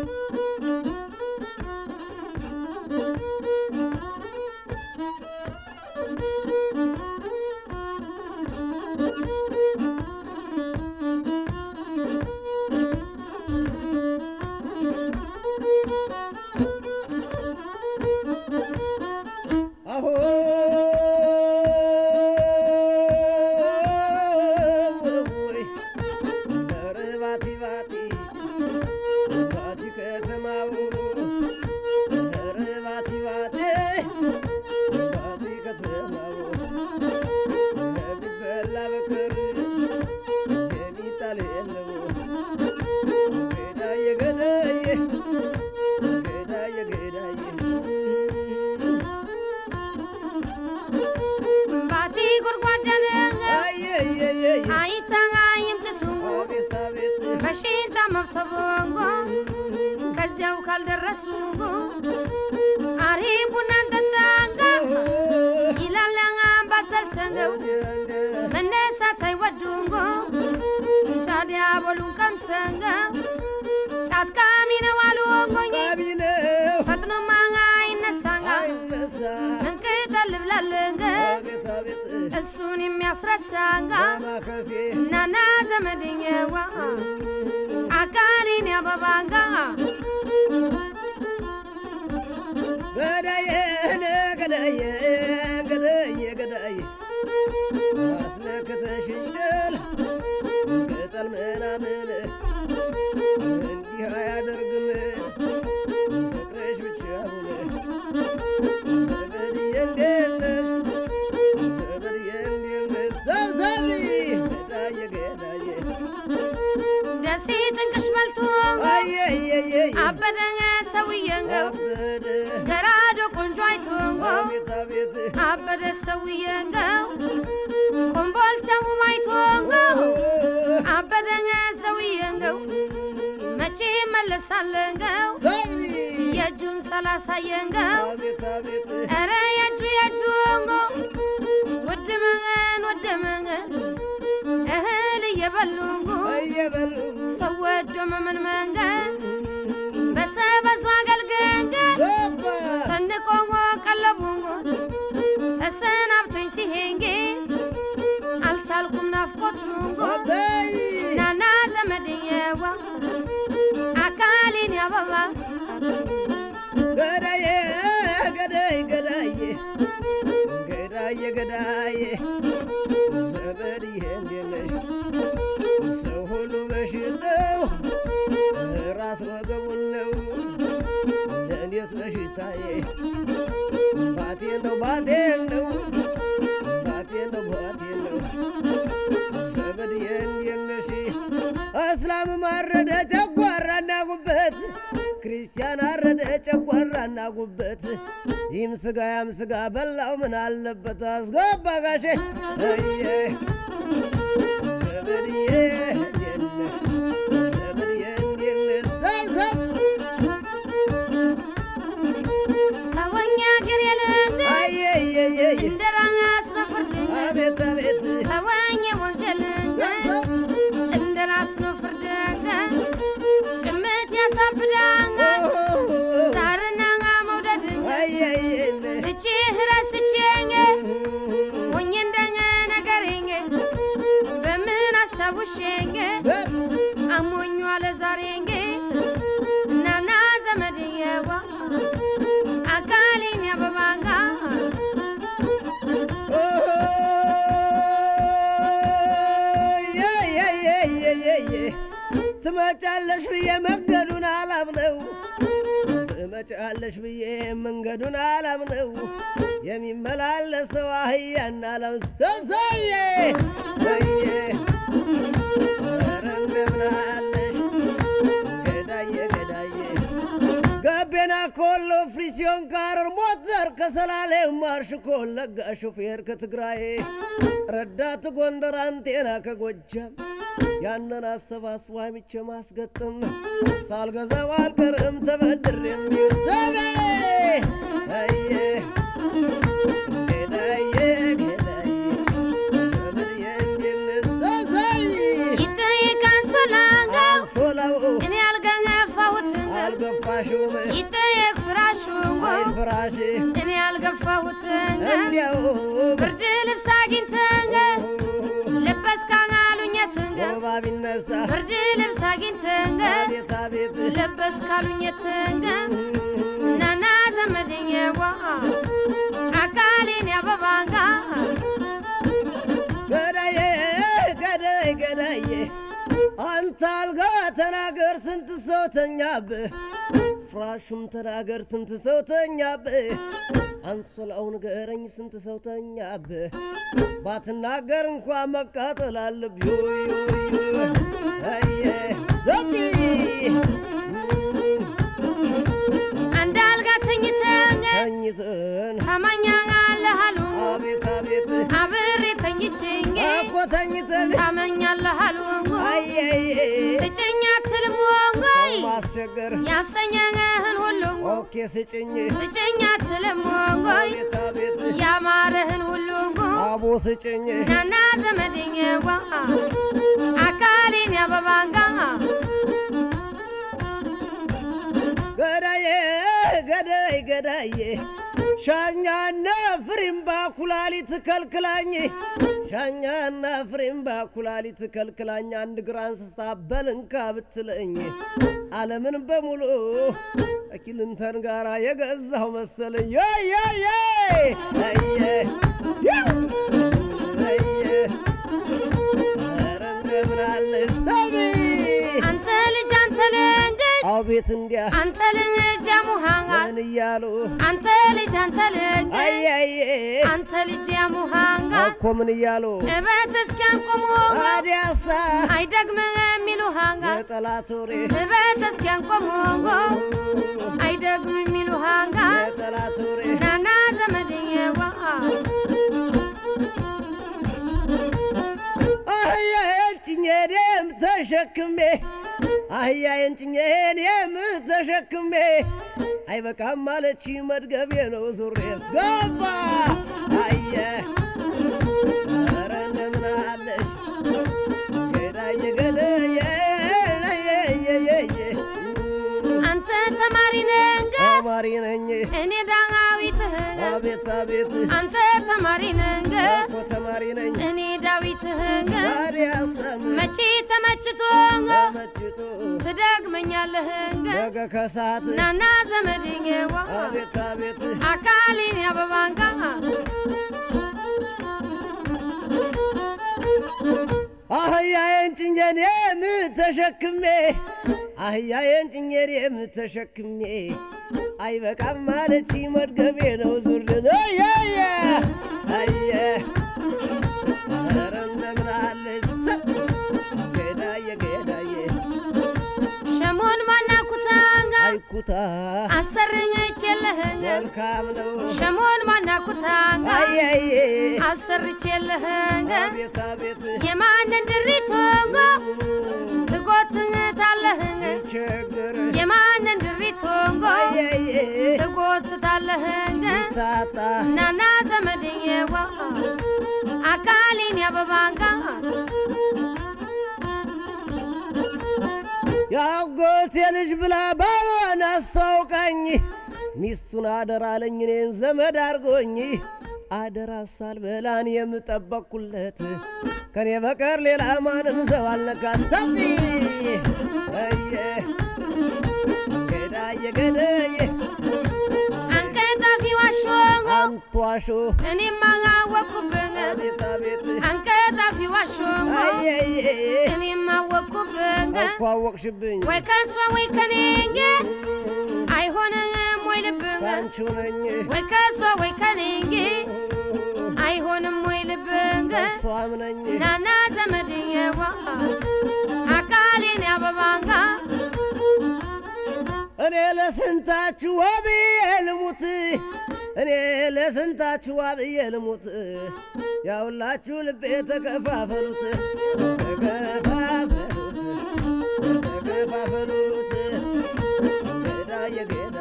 ባቲ ጎድጓዳን አይታይም ጭሱ በሽታ መፍተቦንጎ ከዚያው ካልደረሱ አሪ ቡናን ጠጣንጋ ይላላnga ባዘልሰንገው መነሳት አይወዱንጎ ታዲያ ቦሉን ቀምሰንገው ጫት ቃሚ ነው አሉንጎኝ ፈጥኖ ማnga ይነሳnga መንቅጠል ብላለንገ እሱን የሚያስረሳnga ናና ዘመድኛዋ አካሌን ያበባንጋ ገዳዬ ገዳዬ ገዳዬ ገዳዬ አስነክተሽኛል ቅጠል ምናምን እንዲህ አያደርግም ፍቅርሽ ብቻውን ዘመድዬ እንዴት ነሽ ዘመድዬ እንዴት ነሽ ሰብሰቢ ገዳዬ ገዳዬ ደሴ ጥንቅሽ በልቶ አየየየ አበደኛ ሰውየንገው አበደ ገራዶ ቆንጆ አይቶንጎ አቤት አቤት አበደ ሰውየንገው ኮምቦልቻው አይቶንጎ አበደኛ ሰውየንገው መቼ መለሳለንገው ሰብሪ የእጁን ሰላሳየንገው አቤት አቤት ኧረ የእጁ የእጁንጎ ውድ መንገን ወደ መንገን እህል እየበሉንጎ እየበሉ ሰው ወዶ መመን መንገን በሰበሱ አገልገንገን ገባ ሰንቆንጎ ቀለቡንጎ ተሰናብቶኝ ሲሄንጌ አልቻልኩም ናፍቆቱንጎ በይ ናና ዘመድየዋ አካሌን ያበባ ገዳዬ ገዳይ ገዳዬ ገዳዬ ገዳዬ ዘመድዬ እንዴት ነሽ ሰው ሁሉ በሽታው ራስ ወገቡን ነው ለእኔስ በሽታዬ ባቴን ነው ባቴን ነው ባቴን ነው ባቴን ነው ዘመድዬ እንዴት ነሽ እስላም አረደ ጨጓራና ጉበት ክርስቲያን አረደ ጨጓራና ጉበት ይህም ስጋ ያም ስጋ በላው ምን አለበት አስገባ ጋሼ እየ ዘመድዬ እንዴት ነህ? ዘመድዬ እንዴት ነህ? ሰብሰብ ተወኛ ግር የለንገ አየየየ እንደ ራስ ነፍርድንገ አቤት አቤት ተወኝ ወንዝ የለንገ እንደ ራስ ነው ፍርድንገ ጭምት ያሳብዳንገ ዛርናnga መውደድንገ አየየነ ትቼህ ረስቼንገ ሞኝ እንደኘ ነገሬንገ በምን አስታውሼንገ አሞኙ አለ ዛሬንገ እናና ዘመድየዋ አካሌን ያበባንጋ ትመጫለሽ ብዬ መንገዱን አላምነው ትመጫለሽ ብዬ መንገዱን አላምነው የሚመላለሰው አህያና ለምሰሰዬ ወየ ኧረ እንደምን አለሽ ገዳዬ ገዳዬ ገቤና ኮሎ ፍሪሲዮን ካረር ሞተር ከሰላሌ ማርሽ ኮለጋ ሾፌር ከትግራይ ረዳት ጎንደር አንቴና ከጎጃም ያንን አሰባስቦ አሚቼ ማስገጥም ሳልገዛው አልቀርም ተበድር የሚሰገ አየ ገዳዬ ገዳዬ ዘመድዬ እንዲልሰሰይ ይጠይቃን ሶላንገው ሶላው እኔ ያልገነፋሁትንገ አልገፋሽውም ይጠየቅ ፍራሹን አይ ፍራሽ እኔ ያልገፋሁትን እንዲያው ብርድ ልብስ አግኝተን ለበስካን አሉኘትን ወባ ቢነሳ ብርድ ልብስ አግኝተን አቤት አቤት ለበስ ካሉኘትን ናና ዘመድዬዋ አካሌን ያበባንጋ ገዳዬ ገዳይ ገዳዬ አንተ አልጋ ተናገር ስንት ሰው ተኛብህ ፍራሹም ተናገር ስንት ሰው ተኛብህ አንሶላው ንገረኝ ስንት ሰው ተኛብህ ባትናገር እንኳ መቃጠል አለብህ ዮዮዮ አየ ዘቲ አንድ አልጋ ተኝተን ተኝተን ታማኛ አለሃሉ አቤት አቤት አብሬ ተኝችኝ እኮ ተኝተን ታመኛለህ አሉ አየየ ስጭኝ አትልም ወንጎይ ማስቸገር ያሰኘህን ሁሉ ኦኬ ስጭኝ ስጭኝ አትልም ወንጎይ አቤት አቤት ያማረህን ሁሉ አቦ ስጭኝ ናና ዘመድዬዋ አካሌን ያበባንጋ ገዳዬ ገዳይ ገዳዬ ሻኛና ፍሪምባ ኩላሊት ከልክላኝ ሻኛና ፍሪምባ ኩላሊት ከልክላኝ አንድ ግራ እንስሳ በልንካ ብትለኝ ዓለምን በሙሉ ከኪልንተን ጋር የገዛው መሰለኝ ዮዮዮ አየ አየ ኧረ እንደምን አለ ሰቢ አንተ ልጅ አንተ ልንግጅ አቤት እንዲያ አንተ ልጅ ያሙሃንጋ ምን እያሉ አንተ ልጅ አንተ ልንግጅ አያዬ አንተ ልጅ ያሙሃንጋ እኮ ምን እያሉ እበት እስኪያንቆሞ አዲያሳ አይደግምህ የሚሉሃንጋ የጠላት ወሬ እበት እስኪያንቆሞ አይደግም የሚሉሃንጋ የጠላት ወሬ ናና ዘመድዬዋ አህያዬን ጭኜኔም ተሸክሜ አህያዬን ጭኜኔም ተሸክሜ አይበቃም ማለች መድገቤ ነው ዙሬ ስገባ አየ ኧረ እንደምን አለሽ ገዳየ ገዳየ ለየየየየ አንተ ተማሪ ነህ ተማሪ ነኝ እኔ ዳዊትህ አቤት አቤት አንተ ተማሪ ነህ እኮ ተማሪ ነኝ እኔ ዳዊትህ ታዲያ ሰም መቼ ተመችቶ ተመችቶ ትደግመኛለህ ነገ ከሰዓት ናና ዘመድዬዋ አቤት አቤት አካሌን ያበባንጋ አህያዬን ጭኜኔም ተሸክሜ አህያዬን ጭኜኔም ተሸክሜ አይበቃም ማለች መድገቤ ነው ዙርድ አየ አየ ኧረ እንደምን አለሽ ገዳየ ገዳየ ሸሞን ማናኩታንጋ አይኩታ አሰርቼልህን መልካም ነው ሸሞን ማናኩታንጋ አያዬ አሰርቼልህን አቤት አቤት የማንን ድሪቶንጎ ትጎትታለህን ችግር የማንን ድሪቶንጎ አያዬ ትጎትታለህን ታጣ ናና ዘመድዬዋ አካሌን ያበባንጋ የአጎቴ ልጅ ብላ ባሏን አስታውቃኝ ሚስቱን አደራ አለኝ እኔን ዘመድ አርጎኝ አደራ ሳልበላን የምጠበቅኩለት ከኔ በቀር ሌላ ማንም ሰው አልነካሳት አየ ገዳየ ገዳየ አንቀጣፊ ዋሾንጎ አንቷሾ እኔም አወኩብን አቤት አቤት አንቀጣፊ ዋሾንጎ አየየ እኔም አወኩብን እኮ አወቅሽብኝ ወይ ከሷ ወይ ከኔንጌ አይሆንም ወይ ልብን ባንቺው ነኝ ወይ ከሷ ወይ ከኔንጌ አይሆንም ወይ ልብን እሷም ነኝ ናና ዘመድዬዋ አካሌን ያበባንጋ እኔ ለስንታችሁ አብዬ ልሙት እኔ ለስንታችሁ አብዬ ልሙት ያውላችሁ ልቤ ተከፋፈሉት ተከፋፈሉት ተከፋፈሉት ገዳየ ገዳ